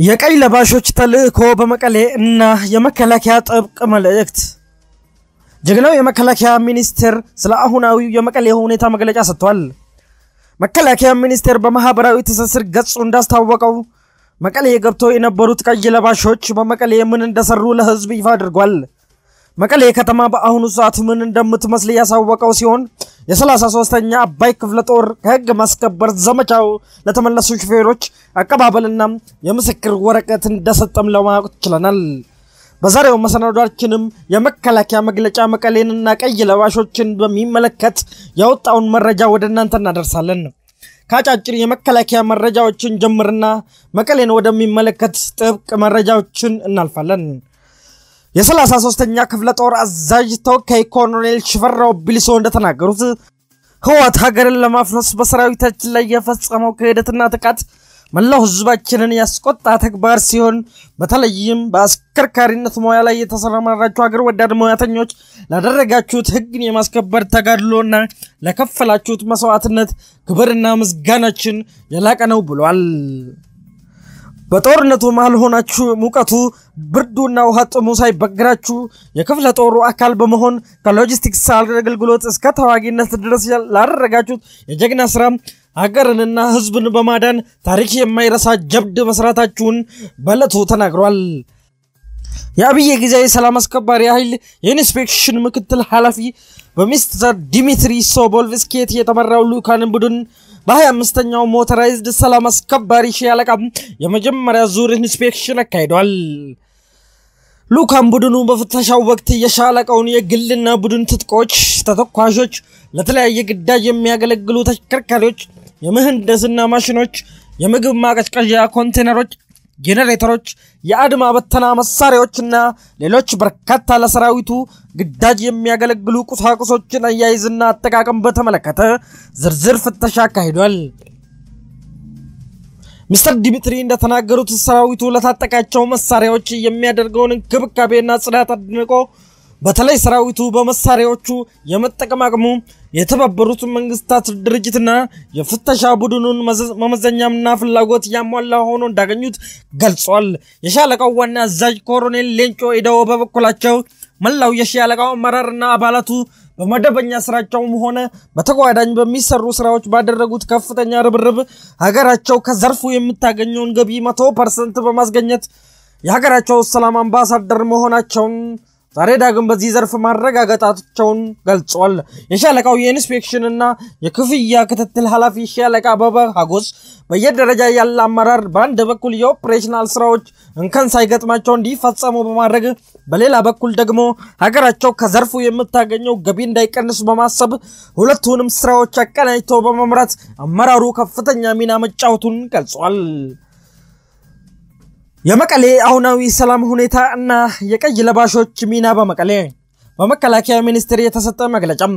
የቀይ ለባሾች ተልእኮ በመቀሌ እና የመከላከያ ጥብቅ መልእክት። ጀግናው የመከላከያ ሚኒስቴር ስለ አሁናዊው የመቀሌ ሁኔታ መግለጫ ሰጥቷል። መከላከያ ሚኒስቴር በማህበራዊ ትስስር ገጹ እንዳስታወቀው መቀሌ ገብተው የነበሩት ቀይ ለባሾች በመቀሌ ምን እንደሰሩ ለህዝብ ይፋ አድርጓል። መቀሌ ከተማ በአሁኑ ሰዓት ምን እንደምትመስል ያሳወቀው ሲሆን የ33ኛ አባይ ክፍለ ጦር ከህግ ማስከበር ዘመቻው ለተመለሱ ሹፌሮች አቀባበልና የምስክር ወረቀት እንደሰጠም ለማወቅ ችለናል። በዛሬው መሰናዷችንም የመከላከያ መግለጫ መቀሌንና ቀይ ለባሾችን በሚመለከት ያወጣውን መረጃ ወደ እናንተ እናደርሳለን። ከአጫጭር የመከላከያ መረጃዎችን ጀምርና መቀሌን ወደሚመለከት ጥብቅ መረጃዎችን እናልፋለን። የሰላሳ ሶስተኛ ክፍለ ጦር አዛዥ ተወካይ ኮሎኔል ሽፈራው ቢሊሶ እንደተናገሩት ህወሓት ሀገርን ለማፍረስ በሰራዊታችን ላይ የፈጸመው ክህደትና ጥቃት መላው ህዝባችንን ያስቆጣ ተግባር ሲሆን በተለይም በአስከርካሪነት ሙያ ላይ የተሰማራችሁ ሀገር ወዳድ ሙያተኞች ላደረጋችሁት ህግን የማስከበር ተጋድሎና ለከፈላችሁት መስዋዕትነት ክብርና ምስጋናችን የላቀ ነው ብሏል። በጦርነቱ መሃል ሆናችሁ ሙቀቱ ብርዱና ውሃ ጥሙ ሳይበግራችሁ የክፍለ ጦሩ አካል በመሆን ከሎጂስቲክስ አገልግሎት እስከ ተዋጊነት ድረስ ላደረጋችሁት የጀግና ስራ ሀገርንና ህዝብን በማዳን ታሪክ የማይረሳ ጀብድ መስራታችሁን በዕለቱ ተናግሯል። የአብይ ጊዜያዊ ሰላም አስከባሪ ኃይል የኢንስፔክሽን ምክትል ኃላፊ በሚስተር ዲሚትሪ ሶቦልቭስኬት የተመራው ልዑካን ቡድን በ25ኛው ሞተራይዝድ ሰላም አስከባሪ ሻለቃ የመጀመሪያ ዙር ኢንስፔክሽን አካሂዷል። ልዑካን ቡድኑ በፍተሻው ወቅት የሻለቃውን የግልና ቡድን ትጥቆች፣ ተተኳሾች፣ ለተለያየ ግዳጅ የሚያገለግሉ ተሽከርካሪዎች፣ የምህንድስና ማሽኖች፣ የምግብ ማቀዝቀዣ ኮንቴነሮች ጄኔሬተሮች፣ የአድማ በተና መሳሪያዎችና ሌሎች በርካታ ለሰራዊቱ ግዳጅ የሚያገለግሉ ቁሳቁሶችን አያይዝና አጠቃቀም በተመለከተ ዝርዝር ፍተሻ አካሂዷል። ሚስተር ዲሚትሪ እንደተናገሩት ሰራዊቱ ለታጠቃቸው መሳሪያዎች የሚያደርገውን እንክብካቤና ጽዳት አድንቆ በተለይ ሰራዊቱ በመሳሪያዎቹ የመጠቀም አቅሙ የተባበሩት መንግስታት ድርጅትና የፍተሻ ቡድኑን መመዘኛምና ፍላጎት ያሟላ ሆኖ እንዳገኙት ገልጿል። የሻለቃው ዋና አዛዥ ኮሎኔል ሌንጮ ኢደኦ በበኩላቸው መላው የሻለቃው አመራርና አባላቱ በመደበኛ ስራቸውም ሆነ በተጓዳኝ በሚሰሩ ስራዎች ባደረጉት ከፍተኛ ርብርብ ሀገራቸው ከዘርፉ የምታገኘውን ገቢ መቶ ፐርሰንት በማስገኘት የሀገራቸው ሰላም አምባሳደር መሆናቸውን ዛሬ ዳግም በዚህ ዘርፍ ማረጋገጣቸውን ገልጿል። የሻለቃው የኢንስፔክሽንና የክፍያ ክትትል ኃላፊ ሻለቃ አበበ ሀጎስ በየደረጃ ያለ አመራር በአንድ በኩል የኦፕሬሽናል ስራዎች እንከን ሳይገጥማቸው እንዲፈጸሙ በማድረግ በሌላ በኩል ደግሞ ሀገራቸው ከዘርፉ የምታገኘው ገቢ እንዳይቀንስ በማሰብ ሁለቱንም ስራዎች አቀናጅተው በመምራት አመራሩ ከፍተኛ ሚና መጫወቱን ገልጿል። የመቀሌ አሁናዊ ሰላም ሁኔታ እና የቀይ ለባሾች ሚና በመቀሌ በመከላከያ ሚኒስቴር የተሰጠ መግለጫም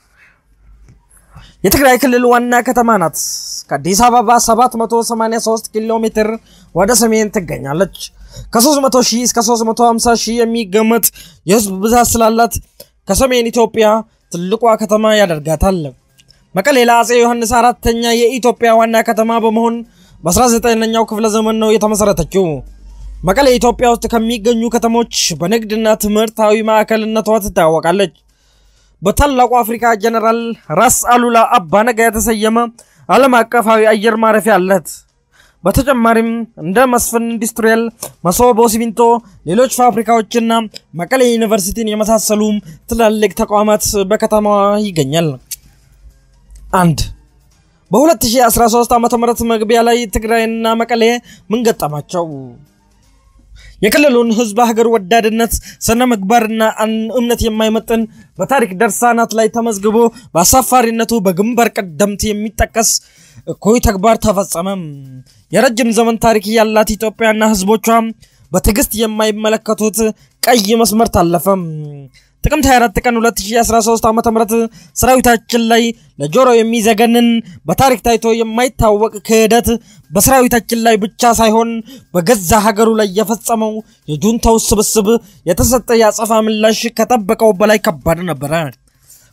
የትግራይ ክልል ዋና ከተማ ናት። ከአዲስ አበባ 783 ኪሎ ሜትር ወደ ሰሜን ትገኛለች። ከ300 ሺህ እስከ 350 ሺህ የሚገመት የህዝብ ብዛት ስላላት ከሰሜን ኢትዮጵያ ትልቋ ከተማ ያደርጋታል። መቀሌ ለአፄ ዮሐንስ አራተኛ የኢትዮጵያ ዋና ከተማ በመሆን በ19ኛው ክፍለ ዘመን ነው የተመሰረተችው። መቀሌ ኢትዮጵያ ውስጥ ከሚገኙ ከተሞች በንግድና ትምህርታዊ ማዕከልነቷ ትታወቃለች። በታላቁ አፍሪካ ጀነራል ራስ አሉላ አባ ነጋ የተሰየመ ዓለም አቀፋዊ አየር ማረፊያ አለት። በተጨማሪም እንደ መስፍን ኢንዱስትሪያል፣ መሶቦ ሲሚንቶ፣ ሌሎች ፋብሪካዎችና መቀሌ ዩኒቨርሲቲን የመሳሰሉ ትላልቅ ተቋማት በከተማዋ ይገኛል። አንድ በ2013 ዓ ም መግቢያ ላይ ትግራይና መቀሌ ምን ገጠማቸው? የክልሉን ህዝብ ሀገር ወዳድነት ስነ ምግባርና እምነት የማይመጥን በታሪክ ደርሳናት ላይ ተመዝግቦ በአሳፋሪነቱ በግንባር ቀደምት የሚጠቀስ እኩይ ተግባር ተፈጸመም። የረጅም ዘመን ታሪክ ያላት ኢትዮጵያና ህዝቦቿ በትዕግስት የማይመለከቱት ቀይ መስመር ታለፈም። ጥቅምት 24 ቀን 2013 ዓ ም ሰራዊታችን ላይ ለጆሮ የሚዘገንን በታሪክ ታይቶ የማይታወቅ ክህደት በሰራዊታችን ላይ ብቻ ሳይሆን በገዛ ሀገሩ ላይ የፈጸመው የጁንታው ስብስብ የተሰጠ የአጸፋ ምላሽ ከጠበቀው በላይ ከባድ ነበረ።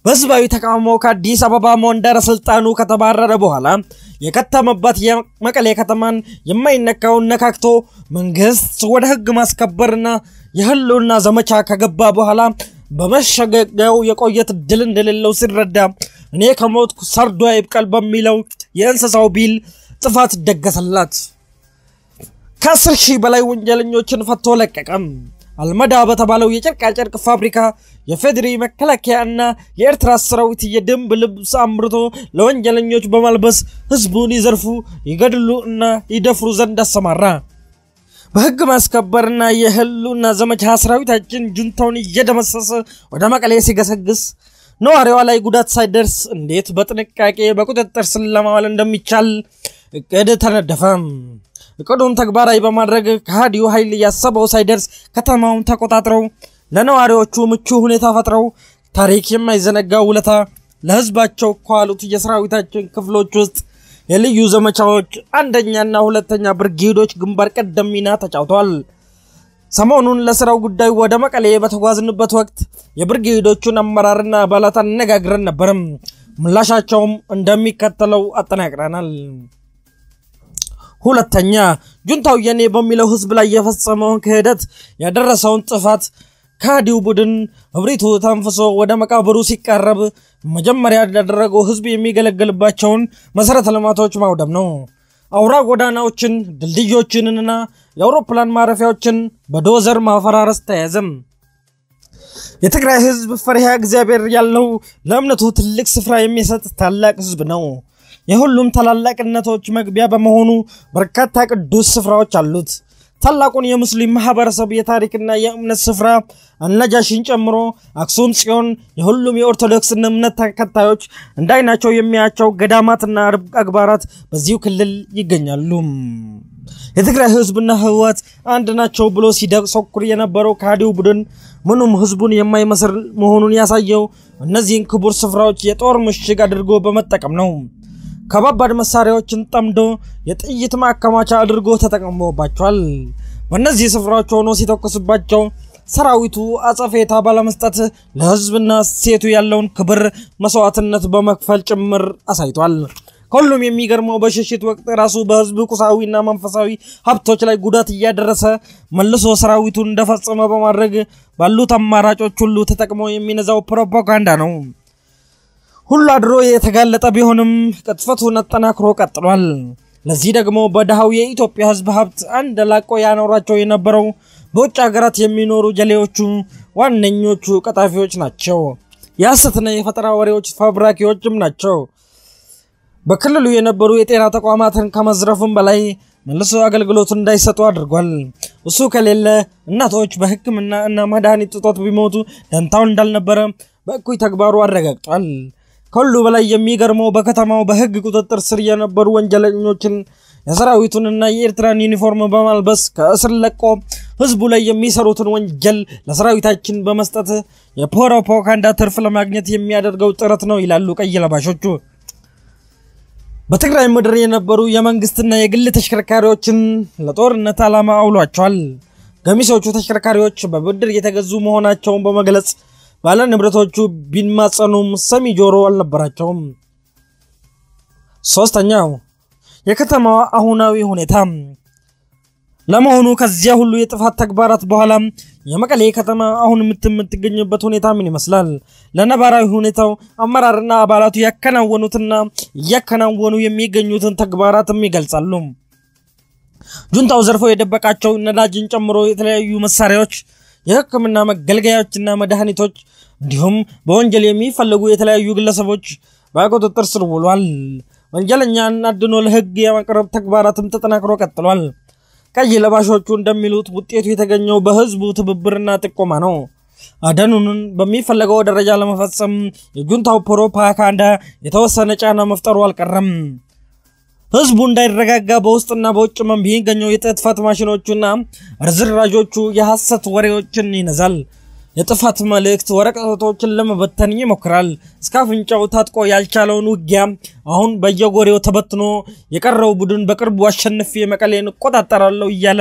በህዝባዊ ተቃውሞ ከአዲስ አበባ መንበረ ስልጣኑ ከተባረረ በኋላ የከተመባት የመቀሌ ከተማን የማይነካውን ነካክቶ መንግስት ወደ ህግ ማስከበርና የህልውና ዘመቻ ከገባ በኋላ በመሸገገው የቆየት ድል እንደሌለው ሲረዳ እኔ ከሞትኩ ሰርዶ ይብቀል በሚለው የእንስሳው ቢል ጥፋት ደገሰላት። ከአስር ሺህ በላይ ወንጀለኞችን ፈቶ ለቀቀም። አልመዳ በተባለው የጨርቃጨርቅ ፋብሪካ የፌዴሪ መከላከያ እና የኤርትራ ሰራዊት የደንብ ልብስ አምርቶ ለወንጀለኞች በማልበስ ህዝቡን ይዘርፉ፣ ይገድሉ እና ይደፍሩ ዘንድ አሰማራ። በህግ ማስከበርና የህልውና ዘመቻ ሰራዊታችን ጁንታውን እየደመሰሰ ወደ መቀሌ ሲገሰግስ ነዋሪዋ ላይ ጉዳት ሳይደርስ እንዴት በጥንቃቄ በቁጥጥር ስር ለማዋል እንደሚቻል እቅድ ተነደፈ። እቅዱን ተግባራዊ በማድረግ ከሃዲው ኃይል ያሰበው ሳይደርስ ከተማውን ተቆጣጥረው ለነዋሪዎቹ ምቹ ሁኔታ ፈጥረው ታሪክ የማይዘነጋ ውለታ ለህዝባቸው ከዋሉት የሰራዊታችን ክፍሎች ውስጥ የልዩ ዘመቻዎች አንደኛና ሁለተኛ ብርጌዶች ግንባር ቀደም ሚና ተጫውተዋል። ሰሞኑን ለስራው ጉዳይ ወደ መቀሌ በተጓዝንበት ወቅት የብርጌዶቹን አመራርና አባላት አነጋግረን ነበርም። ምላሻቸውም እንደሚከተለው አጠናቅረናል። ሁለተኛ ጁንታው የኔ በሚለው ህዝብ ላይ የፈጸመውን ክህደት ያደረሰውን ጥፋት ከሃዲው ቡድን እብሪቱ ተንፍሶ ወደ መቃብሩ ሲቃረብ መጀመሪያ ያደረገው ህዝብ የሚገለገልባቸውን መሰረተ ልማቶች ማውደም ነው። አውራ ጎዳናዎችን፣ ድልድዮችንና የአውሮፕላን ማረፊያዎችን በዶዘር ማፈራረስ ተያዘም። የትግራይ ህዝብ ፈሪሃ እግዚአብሔር ያለው ለእምነቱ ትልቅ ስፍራ የሚሰጥ ታላቅ ህዝብ ነው። የሁሉም ታላላቅነቶች መግቢያ በመሆኑ በርካታ ቅዱስ ስፍራዎች አሉት። ታላቁን የሙስሊም ማህበረሰብ የታሪክና የእምነት ስፍራ አነጃሽን ጨምሮ አክሱም ጽዮን የሁሉም የኦርቶዶክስ እምነት ተከታዮች እንዳይናቸው የሚያቸው ገዳማትና አግባራት በዚሁ ክልል ይገኛሉ። የትግራይ ህዝብና ህወሓት አንድ ናቸው ብሎ ሲደሰኩር የነበረው ከሃዲው ቡድን ምኑም ህዝቡን የማይመስል መሆኑን ያሳየው እነዚህን ክቡር ስፍራዎች የጦር ምሽግ አድርጎ በመጠቀም ነው። ከባባድ መሳሪያዎችን ጠምዶ የጥይት ማከማቻ አድርጎ ተጠቅሞባቸዋል። በእነዚህ ስፍራዎች ሆኖ ሲተኩስባቸው ሰራዊቱ አጸፌታ ባለመስጠት ለህዝብና ሴቱ ያለውን ክብር መስዋዕትነት በመክፈል ጭምር አሳይቷል። ከሁሉም የሚገርመው በሽሽት ወቅት ራሱ በህዝብ ቁሳዊና መንፈሳዊ ሀብቶች ላይ ጉዳት እያደረሰ መልሶ ሰራዊቱን እንደፈጸመ በማድረግ ባሉት አማራጮች ሁሉ ተጠቅሞ የሚነዛው ፕሮፓጋንዳ ነው። ሁሉ አድሮ የተጋለጠ ቢሆንም ቅጥፈቱን አጠናክሮ ቀጥሏል። ለዚህ ደግሞ በድሃው የኢትዮጵያ ህዝብ ሀብት አንድ ላቆ ያኖራቸው የነበረው በውጭ ሀገራት የሚኖሩ ጀሌዎቹ ዋነኞቹ ቀጣፊዎች ናቸው። የሐሰትና የፈጠራ ወሬዎች ፈብራኪዎችም ናቸው። በክልሉ የነበሩ የጤና ተቋማትን ከመዝረፉም በላይ መልሶ አገልግሎት እንዳይሰጡ አድርጓል። እሱ ከሌለ እናቶች በሕክምና እና መድኃኒት እጦት ቢሞቱ ደንታው እንዳልነበረ በእኩይ ተግባሩ አረጋግጧል። ከሁሉ በላይ የሚገርመው በከተማው በህግ ቁጥጥር ስር የነበሩ ወንጀለኞችን የሰራዊቱንና የኤርትራን ዩኒፎርም በማልበስ ከእስር ለቆ ህዝቡ ላይ የሚሰሩትን ወንጀል ለሰራዊታችን በመስጠት የፕሮፓጋንዳ ትርፍ ለማግኘት የሚያደርገው ጥረት ነው ይላሉ ቀይ ለባሾቹ። በትግራይ ምድር የነበሩ የመንግስትና የግል ተሽከርካሪዎችን ለጦርነት ዓላማ አውሏቸዋል። ገሚሶቹ ተሽከርካሪዎች በብድር የተገዙ መሆናቸውን በመግለጽ ባለ ንብረቶቹ ቢማጸኑም ሰሚ ጆሮ አልነበራቸውም። ሶስተኛው የከተማዋ አሁናዊ ሁኔታ። ለመሆኑ ከዚያ ሁሉ የጥፋት ተግባራት በኋላ የመቀሌ ከተማ አሁን የምትገኝበት ሁኔታ ምን ይመስላል? ለነባራዊ ሁኔታው አመራርና አባላቱ ያከናወኑትና እያከናወኑ የሚገኙትን ተግባራትም ይገልጻሉ። ጁንታው ዘርፈው የደበቃቸው ነዳጅን ጨምሮ የተለያዩ መሳሪያዎች፣ የሕክምና መገልገያዎችና መድኃኒቶች እንዲሁም በወንጀል የሚፈለጉ የተለያዩ ግለሰቦች በቁጥጥር ስር ውሏል። ወንጀለኛን አድኖ ለሕግ የማቅረብ ተግባራትም ተጠናክሮ ቀጥሏል። ቀይ ለባሾቹ እንደሚሉት ውጤቱ የተገኘው በህዝቡ ትብብርና ጥቆማ ነው። አደኑንን በሚፈለገው ደረጃ ለመፈጸም የጁንታው ፕሮፓጋንዳ የተወሰነ ጫና መፍጠሩ አልቀረም። ህዝቡ እንዳይረጋጋ በውስጥና በውጭ በሚገኘው የጥፋት ማሽኖቹና ርዝራዦቹ የሐሰት ወሬዎችን ይነዛል። የጥፋት መልእክት ወረቀቶችን ለመበተን ይሞክራል። እስከ አፍንጫው ታጥቆ ያልቻለውን ውጊያ አሁን በየጎሬው ተበትኖ የቀረው ቡድን በቅርቡ አሸንፌ መቀሌን እቆጣጠራለሁ እያለ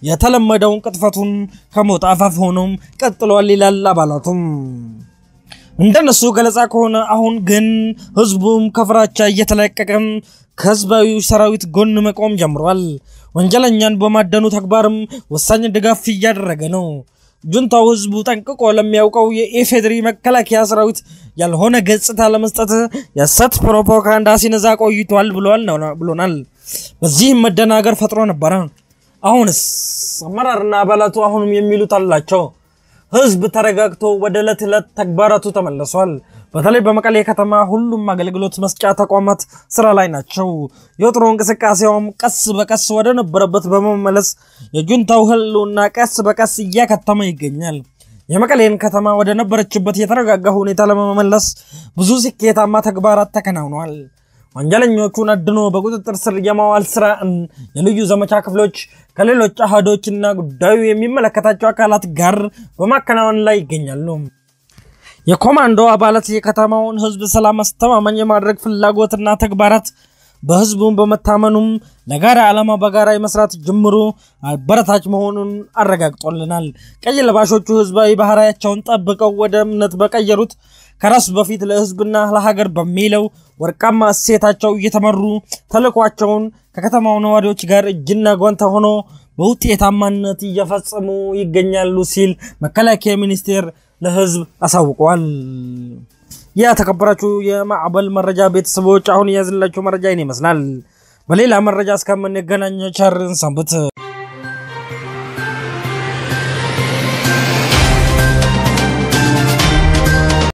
የተለመደውን ቅጥፈቱን ከሞት አፋፍ ሆኖም ቀጥሏል ይላል አባላቱም። እንደነሱ ገለጻ ከሆነ አሁን ግን ህዝቡም ከፍራቻ እየተለቀቀም ከህዝባዊ ሰራዊት ጎን መቆም ጀምሯል። ወንጀለኛን በማደኑ ተግባርም ወሳኝ ድጋፍ እያደረገ ነው። ጁንታው ህዝቡ ጠንቅቆ ለሚያውቀው የኢፌድሪ መከላከያ ሰራዊት ያልሆነ ገጽታ ለመስጠት የሐሰት ፕሮፓጋንዳ ሲነዛ ቆይቷል ብሎናል። በዚህም መደናገር ፈጥሮ ነበረ። አሁንስ አመራርና አባላቱ አሁንም የሚሉት አላቸው። ህዝብ ተረጋግቶ ወደ ዕለት ዕለት ተግባራቱ ተመልሷል። በተለይ በመቀሌ ከተማ ሁሉም አገልግሎት መስጫ ተቋማት ስራ ላይ ናቸው። የወትሮ እንቅስቃሴውም ቀስ በቀስ ወደ ነበረበት በመመለስ የጁንታው ህልውና ቀስ በቀስ እያከተመ ይገኛል። የመቀሌን ከተማ ወደ ነበረችበት የተረጋጋ ሁኔታ ለመመለስ ብዙ ስኬታማ ተግባራት ተከናውነዋል። ወንጀለኞቹን አድኖ በቁጥጥር ስር የማዋል ስራ የልዩ ዘመቻ ክፍሎች ከሌሎች አህዶችና ጉዳዩ የሚመለከታቸው አካላት ጋር በማከናወን ላይ ይገኛሉ። የኮማንዶ አባላት የከተማውን ህዝብ ሰላም አስተማማኝ የማድረግ ፍላጎትና ተግባራት በህዝቡን በመታመኑም ለጋራ ዓላማ በጋራ የመስራት ጅምሩ አበረታች መሆኑን አረጋግጦልናል። ቀይ ለባሾቹ ህዝባዊ ባህሪያቸውን ጠብቀው ወደ እምነት በቀየሩት ከራሱ በፊት ለህዝብና ለሀገር በሚለው ወርቃማ እሴታቸው እየተመሩ ተልዕኳቸውን ከከተማው ነዋሪዎች ጋር እጅና ጓንት ሆኖ በውጤታማነት እየፈጸሙ ይገኛሉ ሲል መከላከያ ሚኒስቴር ለህዝብ አሳውቀዋል። የተከበራችሁ የማዕበል መረጃ ቤተሰቦች አሁን የያዝንላችሁ መረጃ ይህን ይመስላል። በሌላ መረጃ እስከምንገናኝ ቸር ሰንብቱ።